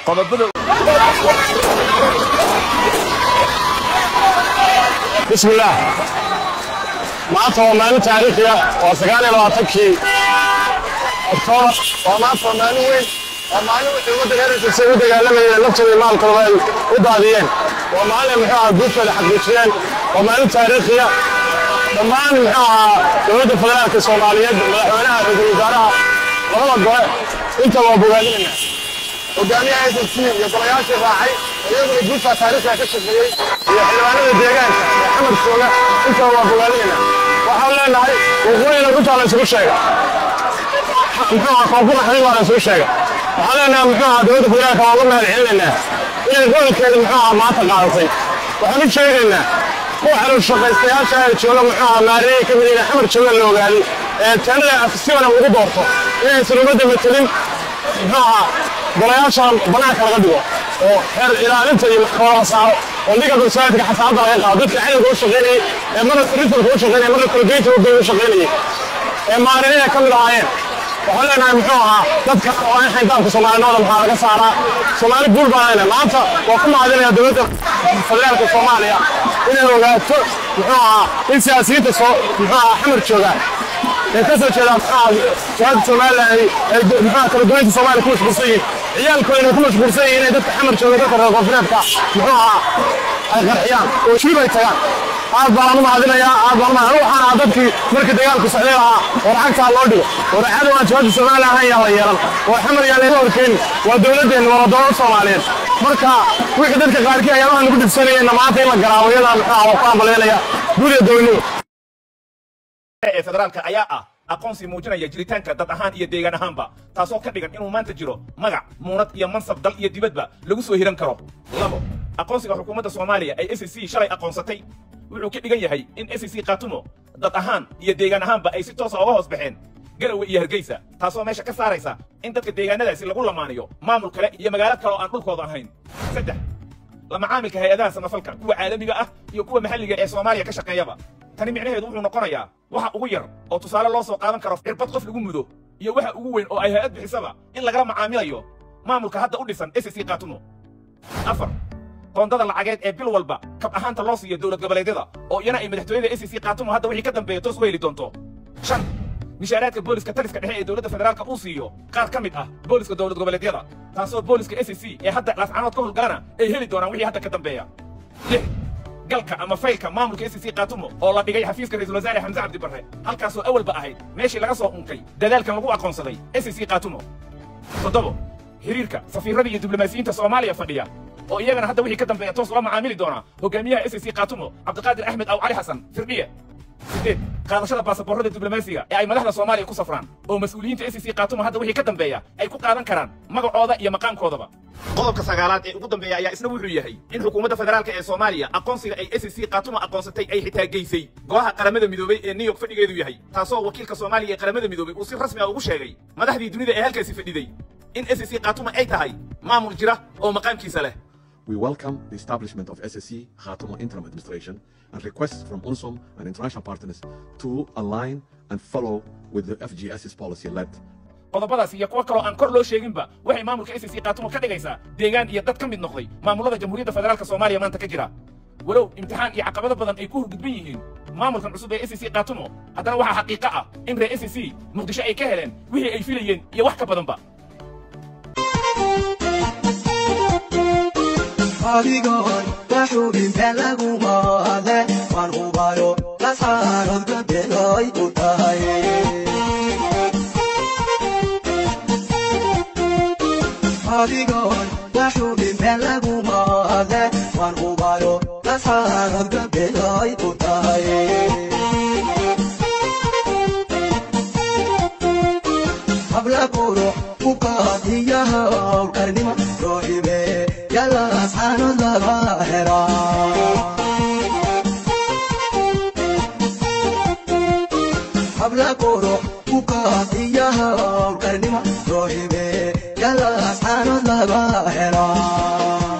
qodobada بسم الله maanta waa maalin taariikhiya waa sagaal iyo labaatankii oktoobar waa maanta waa maalin weyn waa maalin wixii ummadda reeraysa say u dagaalamayeen naftooda iyo maalkooda ay u daadiyeen waa maalin muxuu ahaa guushooda xaqiijiyeen waa maalin taariikhiya dhammaan muxuu ahaa dowladda federaalka soomaaliyeed madaxweynaha ra-iisul wasaaraha labada gore inta waa bogaadinayna hogaamiyaha s c iyo golayaashii raacay iyaguna guusha taariikhda ka shaqeeyey iyo xildhibaanada deegaanka ee xamar jooga intaba waa bogaadinayna waxaan leenahay waqooyina runtaa la isugu sheega muxuu ahaa koonfur xabiib baa la isugu sheega waxaan leenahay muxuu ahaa dowladda federaalka waa uga mahad celinaynaa inay gobolkeeda muxuu ahaa maanta qaadatay waxaan u sheegaynaa kuwa xalul shaqaystayaasha ee jooga muxuu ahaa maareeyay ka mid yihiin xamar jooga la ogaaday ee teenada si wanaag ugu doorto inaysan ummadda matelin muxuu ahaa golayaasha banaanka laga dhigo oo xeer ilaalinta iyo maxkamada la saaro oo liga dulsaadka xasaabada laga qaado dadka xilliga u shaqaynayay ee marna risalka u shaqaynayay marna kolgeynta u u shaqaynayay ee maareeyada ka mid ahaayeen waxaan leenahay muxuu ahaa dadka oo in xayndaabka soomaalinimada maxaa laga saaraa soomaali guul baan leenahay maanta waa ku mahadinaya dowladda federaalka soomaaliya inay ogaato muxuu ahaa in siyaasiyiinta soo muxuu ahaa xamar joogaan ee ka soo jeeda jihada somalilan ay muxuu kala duwaynta soomaaliya ku mashquulsan yihiin ciyaalkooda ku mashquulsan yihiin inay dadka xamar jooga dadka reer koonfureedka muxuu ahaa ay qarxiyaan oo shiib ay tagaan aad baan u mahadinayaa aad baan u mahadin waxaan ahaa dadkii markii dagaalku socday lahaa oo lacagtaa loo dhigo oo racada waan jihada somalilan han yaa la yeelan oo xamar yaa layga horkeenin waa dowladdeenna waa dowlad soomaaliyeed marka wixii dadka qaarkii ayaabaha nagu dhibsanayeenna maanta in la garaabo iyadaa muxuu ahaa waa ku ambaleynaya gudiga dowladnimo ee federaalka ayaa ah aqoonsi muujinaya jiritaanka dad ahaan iyo deegaan ahaanba taasoo ka dhigan inuu maanta jiro magac muunad iyo mansab dal iyo dibadba lagu soo hiran karo labo aqoonsiga xukuumadda soomaaliya ay s c shalay aqoonsatay wuxuu ka dhigan yahay in s c kaatumo dad ahaan iyo deegaan ahaanba ay si toosa uga hoos baxeen garawe iyo hargeysa taasoo meesha ka saaraysa in dadka deegaanadaasi lagu lamaaniyo maamul kale iyo magaalo kale oo aan dhulkooda ahayn saddex la macaamilka hay-adaha samafalka kuwa caalamiga ah iyo kuwa maxalliga ee soomaaliya ka shaqeeyaba tani micnaheedu wuxuu noqonayaa waxa ugu yar oo tusaale loo soo qaadan karo cirbad qof lagu mudo iyo waxa ugu weyn oo ay hay-ad bixisaba in lagala macaamilayo maamulka hadda u dhisan s c kaatumo afar qoondada lacageed ee bil walba kab ahaanta loo siiyo dowlad goboleedyada oo iyana ay madaxtooyada s c kaatumo hadda wixii ka dambeeya toos u heli doonto shan mishaaraadka booliska taliska dhexe ee dowladda federaalka uu siiyo qaar ka mid ah booliska dowlad goboleedyada taasoo booliska s c ee hadda laascanood ka howlgalana ay heli doonaan wixii hadda ka dambeeya lix galka ama faylka maamulka s c kaatumo oo la dhigay xafiiska ra-isul wasaare xamse cabdi barre halkaasoo awalba ahayd meeshii laga soo unkay dadaalkan lagu aqoonsaday s c kaatumo toddobo xiriirka safiirada iyo diblomaasiyiinta soomaaliya fadhiya oo iyagana hadda wixii ka dambeeya toos ula macaamili doona hogaamiyaha s c kaatumo cabdiqaadir axmed aw cali xasan firdhiye sideed qaadashada baasaboorrada diblomaasiga ee ay madaxda soomaaliya ku safraan oo mas-uuliyiinta s c kaatumo hadda wixii ka dambeeya ay ku qaadan karaan magacooda iyo maqaamkoodaba qodobka sagaalaad ee ugu dambeeya ayaa isna wuxuu yahay in xukuumadda federaalka ee soomaaliya aqoonsiga ay s c kaatumo aqoonsatay ay xitaa geysay golaha qaramada midoobay ee new york fadhigeedu yahay taasoo wakiilka soomaaliya ee qaramada midoobay uu si rasmi ah ugu sheegay madaxdii dunida ee halkaasi fadhiday in s c kaatumo ay tahay maamul jira oo maqaamkiisa leh We welcome the establishment of SSC Khartoum Interim Administration and request from UNSOM and international partners to align and follow with the FGS's policy led qodobadaas iyo kuwo kaloo aan kor loo sheeginba waxay maamulka s c kaatumo ka dhigaysaa deegaan iyo dad ka mid noqday maamulada jamhuuriyadda federaalka soomaaliya maanta ka jira walow imtixaan iyo caqabado badan ay ku hurgudban yihiin maamulkan cusub ee s c kaatumo haddana waxaa xaqiiqo ah in reer s c muqdisho ay ka heleen wixii ay filayeen iyo wax ka badanba adigoon waxuubinta lagu maade waan hubayo lascaanood gabeeloy u tahay adigoon waxuubinta lagu maade waan hubayo lascaanood gabeeloy u tahay habla qurux ukaadiyaha owlkarnimo rooxibe yalaas xaanood laga helaa habla qurux ukaadiyaha owlkarnimo rooxibe yalaas xaanood laga helaa